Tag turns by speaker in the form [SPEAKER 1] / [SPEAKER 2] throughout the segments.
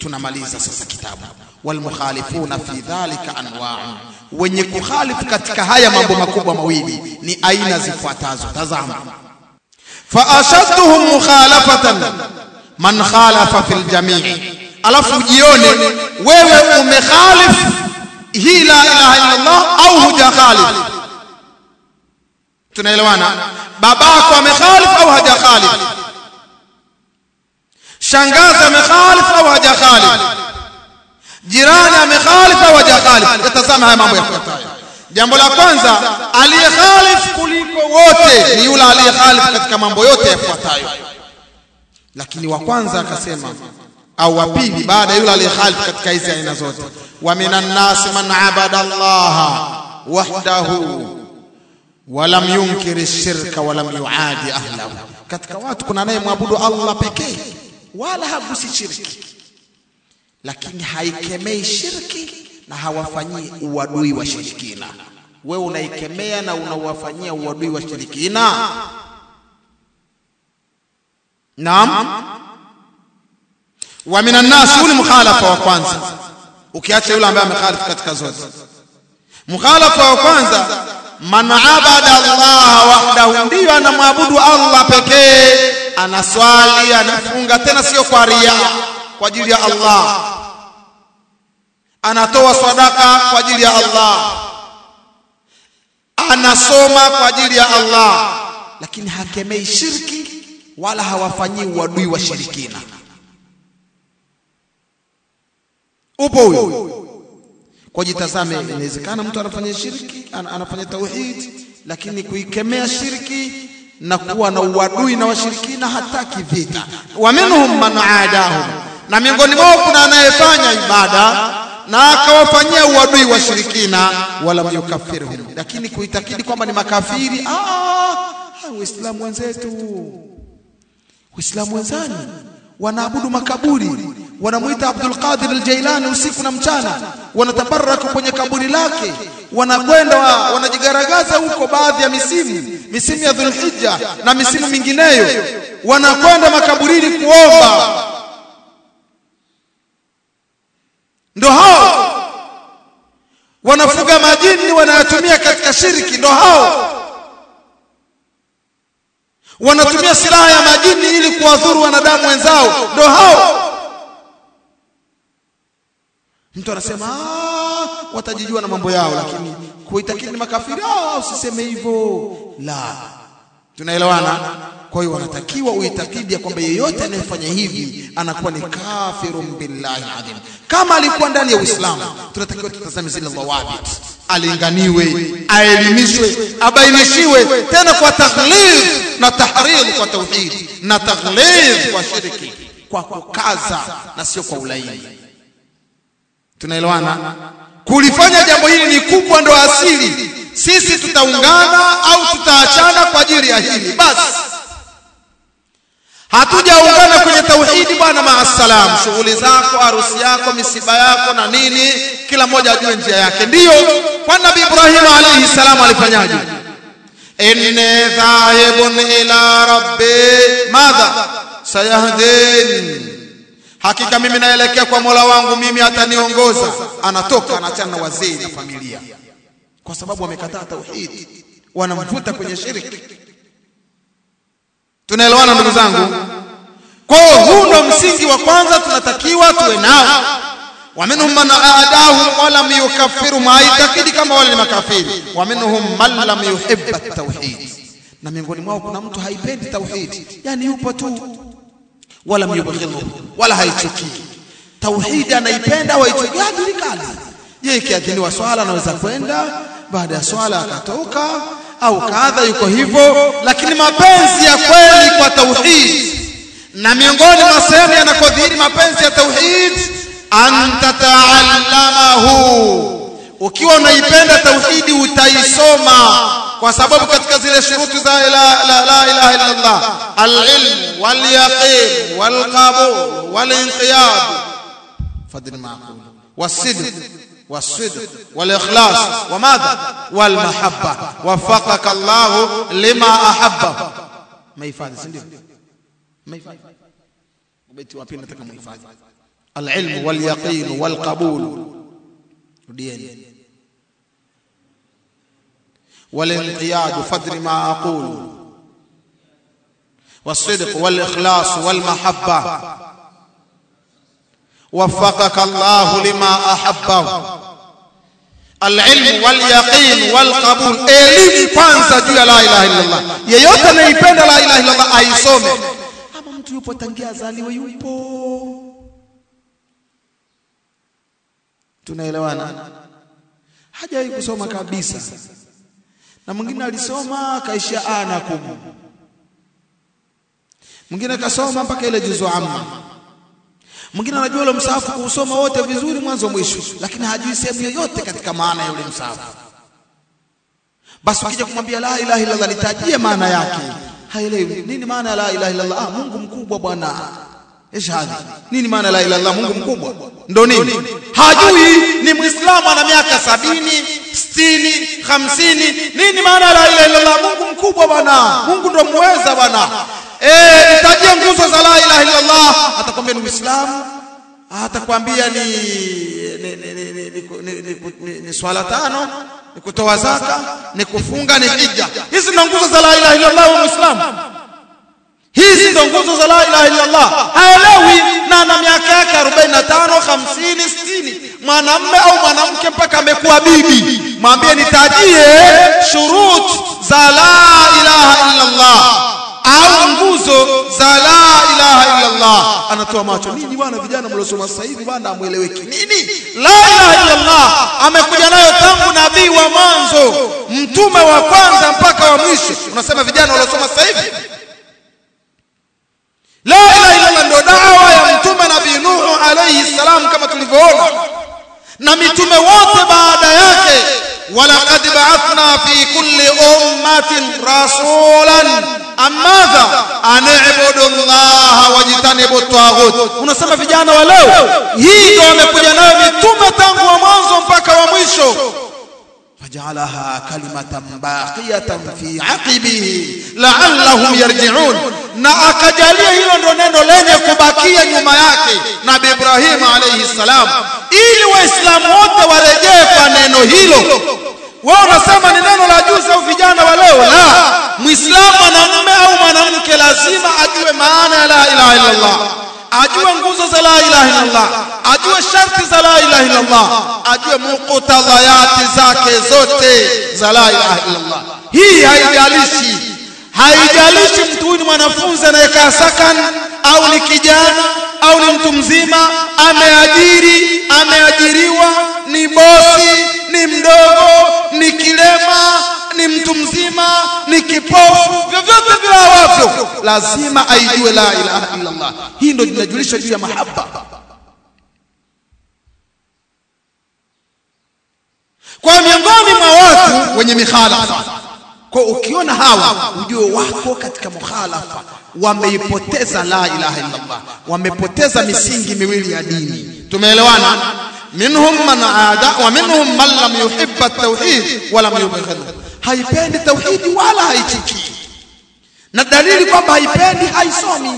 [SPEAKER 1] tunamaliza sasa kitabu walmukhalifuna fi dhalika anwa'un wenye kukhalifu katika haya mambo makubwa mawili ni aina zifuatazo tazama fa ashadduhum mukhalafatan man khalafa fil jami' alafu jione wewe umekhalif hii la ilaha illa Allah au hujakhalif tunaelewana babako amekhalif au hajakhalif shangazi amekhalif au hajakhalif jirani amekhalif au hajakhalif yatazama haya mambo yafuatayo jambo la kwanza aliyekhalif kuliko wote ni yule aliyekhalif katika mambo yote yafuatayo lakini wa kwanza akasema au wa pili baada yule aliyekhalif katika hizi aina zote wa minan nas man abada Allah wahdahu walam yunkiri shirka walam yuadi ahlahu katika watu kuna anayemwabudu Allah pekee wala hagusi shirki lakini haikemei shirki na hawafanyii uadui wa shirikina wewe unaikemea na unawafanyia uadui wa shirikina naam wa minan nas yule mukhalafa wa kwanza ukiacha yule ambaye amekhalifu katika zote mukhalafa wa kwanza man abada Allah wahdahu ndiyo anamwabudu Allah pekee anaswali anafunga tena sio kwa ria kwa ajili ya Allah anatoa sadaka kwa ajili ya Allah anasoma kwa ajili ya Allah lakini hakemei shirki wala hawafanyii uadui wa shirikina upo huyo kwa jitazame inawezekana mtu anafanya shirki an, anafanya tauhid lakini kuikemea shirki na kuwa na uadui na washirikina hataki vita wa minhum man aadahu na miongoni mwao kuna anayefanya ibada na akawafanyia uadui washirikina wala yukafirhum lakini kuitakidi kwamba ni makafiri ah waislamu wenzetu waislamu wenzani wanaabudu makaburi wanamuita Abdul Qadir al-Jailani usiku na mchana wanatabaraka kwenye kaburi lake wanakwenda wanajigaragaza huko baadhi ya misimu misimu ya Dhulhijja na misimu mingineyo wanakwenda makaburini kuomba ndo hao wanafuga majini wanayatumia katika shiriki ndo hao wanatumia silaha ya majini ili kuwadhuru wanadamu wenzao ndo hao mtu anasema watajijua na mambo yao lakini kuitakidi ni makafiri ah usiseme hivyo la tunaelewana kwa hiyo wanatakiwa uitakidi ya kwamba yeyote anayefanya hivi anakuwa ni kafirun billahi adhim kama alikuwa ndani ya Uislamu tunatakiwa tutazame zile dhawabit alinganiwe aelimishwe abainishiwe tena kwa taghlid na tahrir kwa tauhid na taghlid kwa shirki kwa kukaza na sio kwa ulaini tunaelewana kulifanya jambo hili ni kubwa ndo asili sisi tutaungana au tutaachana kwa ajili ya hili basi hatujaungana kwenye tauhidi bwana maasalam shughuli zako harusi yako misiba yako na nini kila mmoja ajue njia yake ndiyo kwa nabii ibrahim alayhi salam alifanyaje inni dhahibun ila rabbi madha sayahdin hakika mimi naelekea kwa Mola wangu mimi ataniongoza anatoka anaachana na wazee na familia kwa sababu wamekataa tauhid wanamvuta kwenye shirki tunaelewana ndugu zangu kwa huu ndo msingi wa kwanza tunatakiwa tuwe nao ومنهم من أعداه ولم يكفروا ما يتكidi kama wale ni makafiri ومنهم من لم يحب التوحيد na miongoni mwao kuna mtu haipendi tauhid yani yupo tu wala myubghidhu wala haichuki tauhid anaipenda au haichuki hajulikani yeye kiadhiniwa swala anaweza kwenda baada ya swala akatoka au kadha yuko hivyo lakini mapenzi ya kweli kwa tauhid na miongoni mwa sehemu yanakodhihiri mapenzi ya tauhid anta taallamahu ukiwa unaipenda tauhidi utaisoma kwa sababu katika zile shuruti za la, la, la ilaha illa Allah al-ilm wal-yaqin wal-qabul wal-inqiyad fadl ma'qul was-sidq والصدق والإخلاص وماذا والمحبة وفقك الله لما أحبه ما يفعل سندي ما يفعل بيتي وapili nataka muhifadhi alilmu walyaqin walqabul rudieni walinqiyadu fadri ma aqulu والصدق والإخلاص والمحبة وفقك الله لما أحبه العلم واليقين والقبول elimu kwanza juu ya la ilaha illallah yeyote anaipenda la ilaha illallah aisome ama mtu yupo tangia azaliwe yupo tunaelewana hajawahi kusoma kabisa na mwingine alisoma akaishia a na kumu mwingine akasoma mpaka ile juzu amma mwingine anajua ule msahafu kuusoma wote vizuri mwanzo mwisho lakini hajui sehemu yoyote katika maana ya ule msahafu basi ukija kumwambia la ilaha illallah nitajie maana yake haelewi nini maana ya la ilaha illallah ah Mungu mkubwa bwana ishhadi nini maana la ilaha illallah Mungu mkubwa ndo nini hajui ni muislamu ana miaka sabini sitini hamsini nini maana la ilaha illallah Mungu mkubwa bwana Mungu ndo muweza bwana eh nitajie nguzo za la ilaha illallah atakwambia ni uislamu atakwambia ni ni, ni, ni, ni, ni, ni, ni, ni swala tano ni kutoa zaka ni kufunga ni hija hizi ndo nguzo za la ilaha illallah wa muislamu hizi ndo nguzo za la ilaha illallah haelewi na ana miaka yake 45 50 60 mwanamme au mwanamke mpaka amekuwa bibi mwambie nitajie shurut za la ilaha illallah au nguzo za la ilaha illallah anatoa macho nini bwana vijana mliosoma sasa hivi bwana amueleweki nini la ilaha illallah amekuja nayo tangu nabii wa mwanzo mtume wa kwanza mpaka wa mwisho unasema vijana waliosoma sasa hivi la ilaha illallah ndio dawa ya mtume nabii nuhu alayhi salam kama tulivyoona na mitume wote baada yake walaqad ba'athna fi kulli ummatin rasulan amadha ani'budu allaha wajtanibu taghut unasema vijana wa leo hii ndio wamekuja nayo mitume tangu wa mwanzo mpaka wa mwisho فجعلها كلمة باقية في عقبه لعلهم يرجعون na akajalia hilo ndo neno lenye kubakia nyuma yake nabii Ibrahim alayhi salam ili waislamu wote warejee kwa neno hilo wao unasema ni neno la juzi au vijana wa leo la muislamu mwanamume au mwanamke lazima ajue maana ya la ilaha illallah ajue nguzo za la ilaha illallah ajue sharti za la ilaha illallah ajue muqtadayati zake zote za la ilaha illallah hii haijalishi haijalishi mtu huyu ni mwanafunzi anayekaa sakan au ni kijana au ni mtu mzima ameajiri ameajiriwa ni bosi ni mdogo ni kilema ni mtu mzima ni kipofu vyovyote vile awavyo lazima aijue la ilaha illa Allah hii ndio inajulisha juu ya mahaba kwa miongoni mwa watu wenye mikhalafa kwa ukiona hawa ujue wako katika mukhalafa wameipoteza la ilaha illa Allah wamepoteza misingi miwili ya dini tumeelewana minhum man aada wa minhum man lam yuhibba at-tauhid wa lam yubghidhu haipendi tauhidi wala haichiki na dalili kwamba haipendi haisomi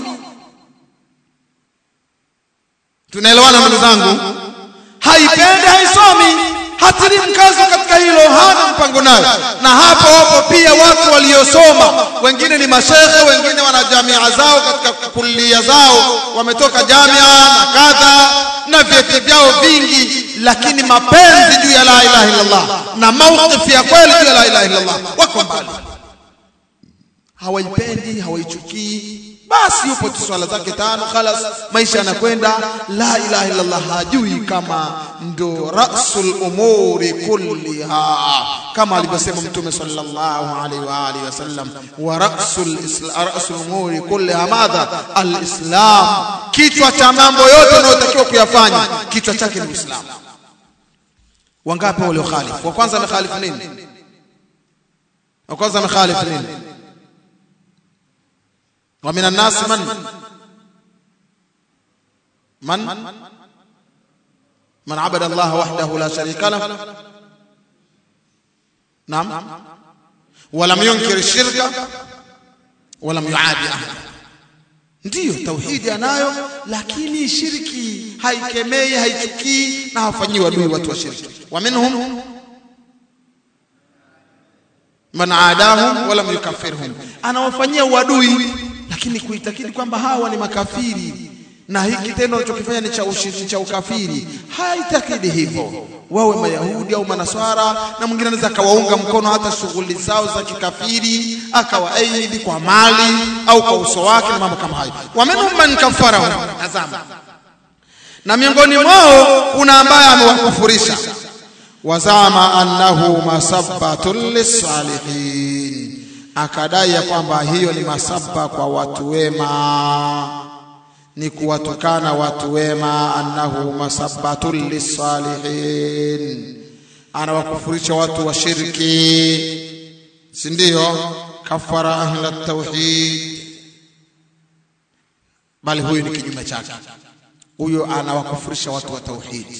[SPEAKER 1] tunaelewana ndugu zangu haipendi haisomi hatili mkazo katika hilo hana mpango nayo na hapo wapo pia watu waliosoma wengine ni mashekhe wengine wana jamia zao katika kulia zao wametoka jamia na kadha na vyeti vyao vingi lakini mapenzi juu ya la ilaha illallah na mawqif ya kweli juu ya la ilaha illallah wako mbali hawaipendi hawaichukii basi yupo tu swala zake tano khalas maisha yanakwenda la ilaha illallah hajui kama ndo rasul umuri kulliha kama alivyosema mtume sallallahu alaihi wa alihi wasallam wa rasul rasul umuri kulliha madha alislam kichwa cha mambo yote unayotakiwa kuyafanya kichwa chake ni uislamu wangapi wale khalifu wa kwanza amekhalifu nini wa kwanza amekhalifu nini ومن الناس من من من عبد الله وحده لا شريك له نعم ولم ينكر الشرك ولم يعادي أحد ndiyo tauhidi anayo lakini shirki haikemei haichukii na hawafanyii wadui watu wa shirki wa minhum man adahum wala yukafirhum anawafanyia uadui lakini kuitakidi kwamba hawa ni makafiri na hiki kitendo anachokifanya ni cha ushiriki cha ukafiri haitakidi hivyo wawe mayahudi au manaswara na mwingine anaweza akawaunga mkono hata shughuli zao za kikafiri akawaaidi kwa mali au kwa uso wake na mambo kama hayo waminhum man kafarahu tazama na miongoni mwao kuna ambaye amewakufurisha wazama annahu masabbatun lisalihin akadai ya kwamba hiyo ni masaba kwa watu wema ni kuwatukana watu wema annahu masabbatun lisalihin anawakufurisha watu wa shirki si ndio kafara ahla tauhid bali huyu ni kinyume chake huyo anawakufurisha watu wa tauhid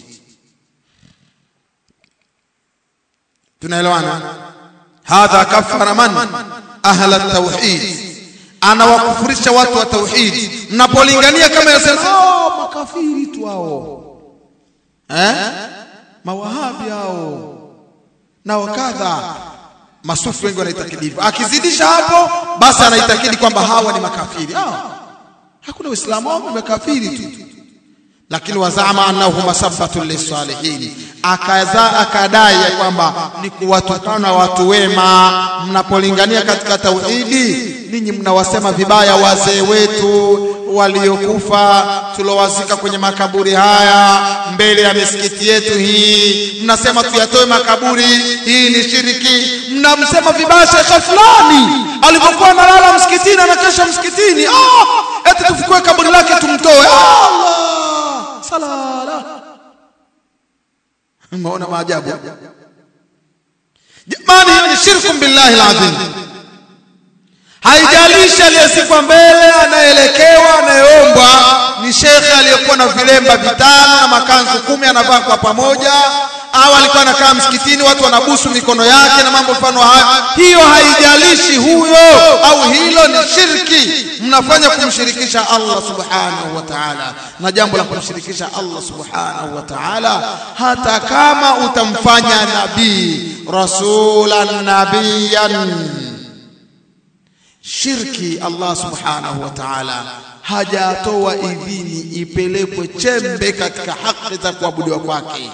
[SPEAKER 1] tunaelewana hadha kafara man ahla tauhid anawakufurisha watu wa tauhid mnapolingania kama yasema oh, makafiri tu hao eh mawahabi hao na wakadha masufi wengi wanaitakidi hivyo akizidisha hapo basi anaitakidi kwamba hawa ni makafiri ah, hakuna uislamu wao makafiri tu lakini wazama annahu masabbatu lisalihin akaza akadai ya kwamba ni kuwatukana watu wema mnapolingania katika tauhidi ninyi mnawasema vibaya wazee wetu waliokufa tulowazika kwenye makaburi haya mbele ya misikiti yetu hii mnasema tuyatoe makaburi hii ni shiriki mnamsema vibaya shekhe fulani alivyokuwa analala msikitini anakesha msikitini ah, eti tufukue kaburi lake tumtoe Allah salala umeona maajabu jamani hiyo ni shirku billahi alazim haijalishi aliyezikwa mbele anaelekewa anayeombwa ni shekhe aliyekuwa na vilemba vitano na makanzu kumi anavaa kwa pamoja au alikuwa anakaa msikitini watu wanabusu mikono yake na mambo mfano hayo hiyo haijalishi huyo au hilo ni shirki mnafanya kumshirikisha Allah subhanahu wa ta'ala na jambo la kumshirikisha Allah subhanahu wa ta'ala hata kama utamfanya nabii rasulan nabiyan shirki Allah subhanahu wa ta'ala hajatoa idhini ipelekwe chembe katika haki za kuabudiwa kwake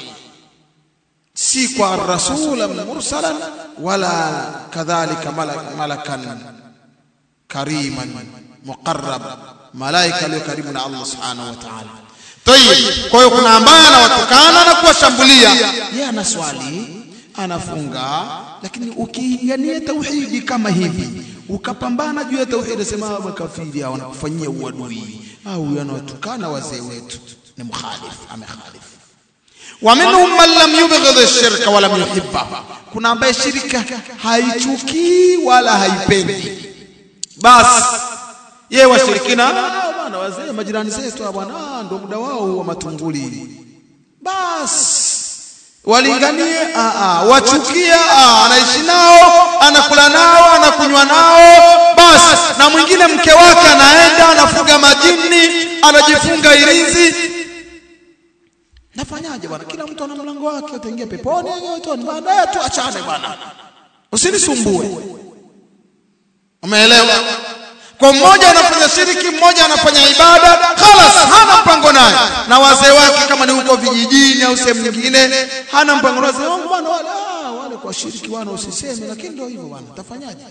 [SPEAKER 1] si kwa rasulan mursalan wala kadhalika malakan kariman muqarrab malaika aliyo karibu na Allah subhanahu wa ta'ala tayib kwa hiyo kuna ambaye anawatukana na kuwashambulia yeye anaswali anafunga lakini ukiingania tauhidi kama hivi ukapambana juu ya tauhidi sema makafiri hao wanakufanyia uadui au yanawatukana wazee wetu ni mukhalif amekhalif wa minhum man lam yubghid ash-shirka wa lam yuhibba kuna ambaye shirika haichukii wala haipendi basi yeye washirikina bwana wazee majirani zetu bwana ndio muda wao wa matunguli basi walinganie wachukia anaishi nao anakula nao anakunywa nao basi na mwingine mke wake anaenda anafuga majini anajifunga irinzi nafanyaje bwana kila mtu ana mlango wake utaingia peponi motoni baadaye tuachane bwana usinisumbue umeelewa kwa mmoja anafanya shiriki mmoja anafanya ibada khalas hana mpango naye na wazee wake kama ni huko vijijini au sehemu nyingine hana mpango na wazee wangu bwana wale ah, wale kwa shiriki wana usiseme lakini ndio hivyo bwana tafanyaje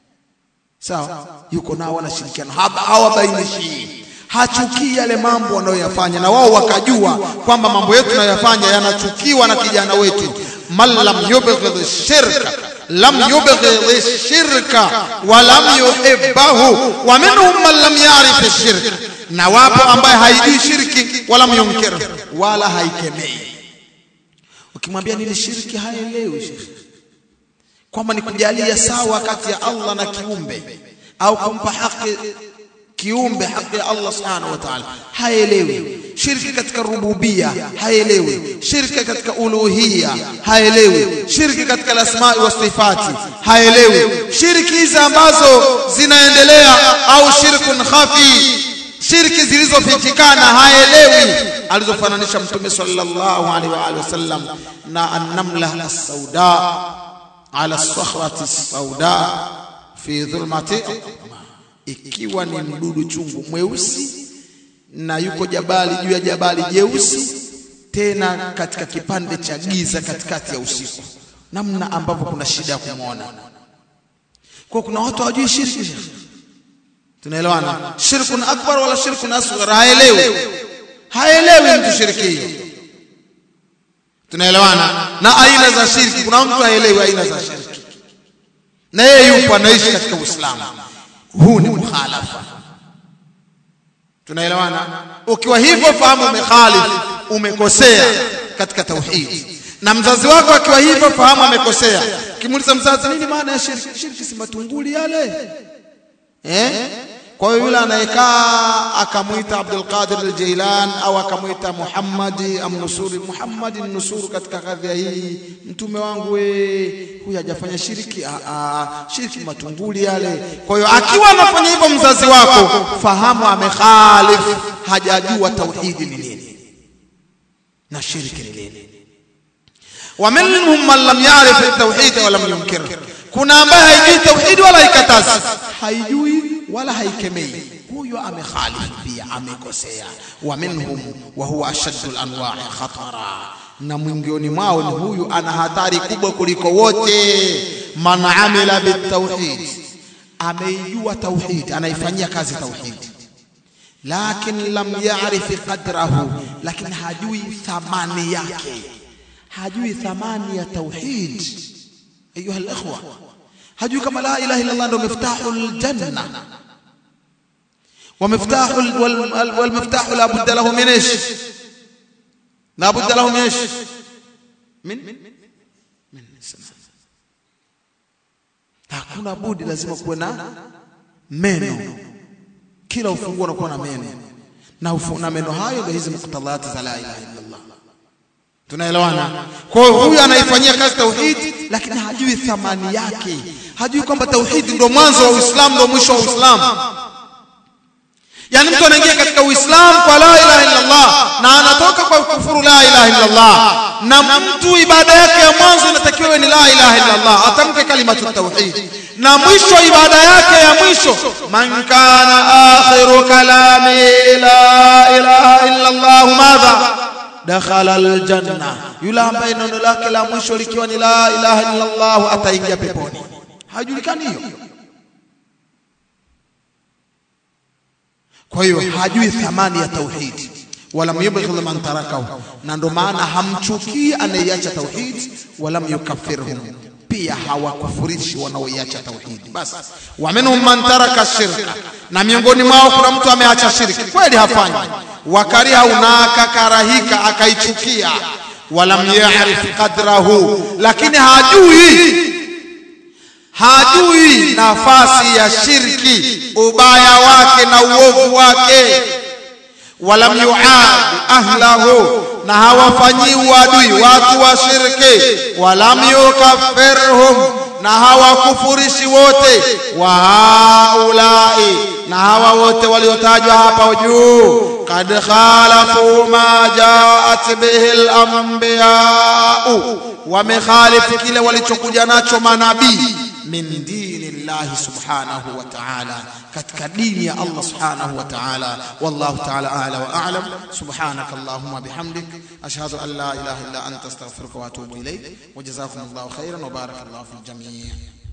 [SPEAKER 1] sawa yuko nao wanashirikiana hawabainishi hachukii yale mambo wanayoyafanya na wao wakajua kwamba mambo yetu tunayoyafanya yanachukiwa na kijana wetu man lam yubghidh shirka lam yubghidh shirka wa lam yuhibbahu wa minhum man lam ya'rif shirka na wapo ambaye haijui shirki wala yunkir wala haikemei ukimwambia nini shirki haelewi shirki kwamba ni kujalia sawa kati ya Allah na kiumbe au kumpa haki kiumbe haki ya Allah subhanahu wa ta'ala haelewi shirki katika rububia haelewi shirki katika uluhia haelewi shirki katika asma'i wa sifati haelewi shirki hizi ambazo zinaendelea au shirkun khafi shirki zilizofichikana haelewi alizofananisha mtume sallallahu alaihi wa alihi wasallam na an-namla as-sauda ala as-sakhrati as-sauda fi dhulmati ikiwa ni mdudu chungu mweusi na yuko jabali juu ya jabali jeusi tena katika kipande cha giza katikati ya usiku namna ambavyo kuna shida ya kumwona kwa kuna watu hawajui shirki tunaelewana shirkun akbar wala shirkun asghar haelewi haelewi mtu shirki hiyo tunaelewana na aina za shirki kuna mtu haelewi aina za shirki na yeye yupo anaishi katika uislamu huu ni mukhalafa tunaelewana ukiwa hivyo fahamu umekhalif umekosea katika tauhid na mzazi wako akiwa hivyo fahamu amekosea kimuuliza mzazi nini maana ya shirki shirki si matunguli yale eh kwa hiyo yule anayekaa akamwita Abdul Qadir al-Jailan au akamwita Muhammad amnusuri Muhammad nusuru katika kadhia hii mtume wangu we huyu hajafanya shiriki a, a, shiriki matunguli yale kwa hiyo akiwa anafanya hivyo mzazi wako fahamu amekhalif hajajua tauhidi ni nini na shiriki ni nini ومنهم من لم يعرف التوحيد ولم ينكره kuna ambaye haijui tauhidi wala haikatazi haijui wala haikemei huyo amekhalif pia amekosea wa minhum wa huwa ashaddu al-anwa'i khatara na mwingioni mwao ni huyu ana hatari kubwa kuliko wote man amila bitauhid ameijua tauhid anaifanyia kazi tauhid lakin lam ya'rif qadrahu lakini hajui thamani yake hajui thamani ya tauhid ayuha al-ikhwa hajui kama la ilaha illa Allah ndio miftahul janna ومفتاح والمفتاح لا بد له من ايش لا بد له من ايش من من hakuna budi lazima kuwe na meno kila ufunguo unakuwa na meno na na meno hayo ndio hizi muqtadhat za la ilaha illa Allah tunaelewana kwa hiyo huyu anaifanyia kazi tauhid lakini hajui thamani yake hajui kwamba tauhid ndio mwanzo wa Uislamu ndio mwisho wa Uislamu yani mtu anaingia katika Uislamu kwa la ilaha illa Allah na anatoka kwa kufuru la ilaha illa Allah na mtu ibada yake ya mwanzo inatakiwa ni la ilaha illa Allah atamke kalimatu tauhid na mwisho ibada yake ya mwisho man kana akhiru kalami la ilaha illa Allah madha dakhala aljanna yule ambaye neno lake la mwisho likiwa ni la ilaha illa Allah ataingia peponi hajulikani hiyo kwa hiyo hajui thamani ya tauhid wala yubghidh man tarakahu na ndo maana hamchukii anayeiacha tauhid wala yukaffirhum pia hawakufurishi wanaoiacha tauhid basi wa minhum man taraka shirka na miongoni mwao kuna mtu ameacha shirki kweli hafanyi wakariha unaka karahika akaichukia walam yarif qadrahu lakini hajui hajui nafasi ya shirki ubaya wake na uovu wake walam yuad ahlahu na hawafanyii uadui watu wa shirki walam yukaffirhum na hawakufurishi wote wa haulai na hawa wote waliotajwa hapa juu kad khalafu ma jaat bihi al-anbiya'u wamekhalifu kile walichokuja nacho manabii min dini llahi subhanahu wa ta'ala katika dini ya Allah subhanahu wa ta'ala wallahu ta'ala a'la wa a'lam subhanaka allahumma bihamdik ashhadu an la ilaha illa anta astaghfiruka wa atubu ilayk wa jazakumullahu khairan wa barakallahu fil jami'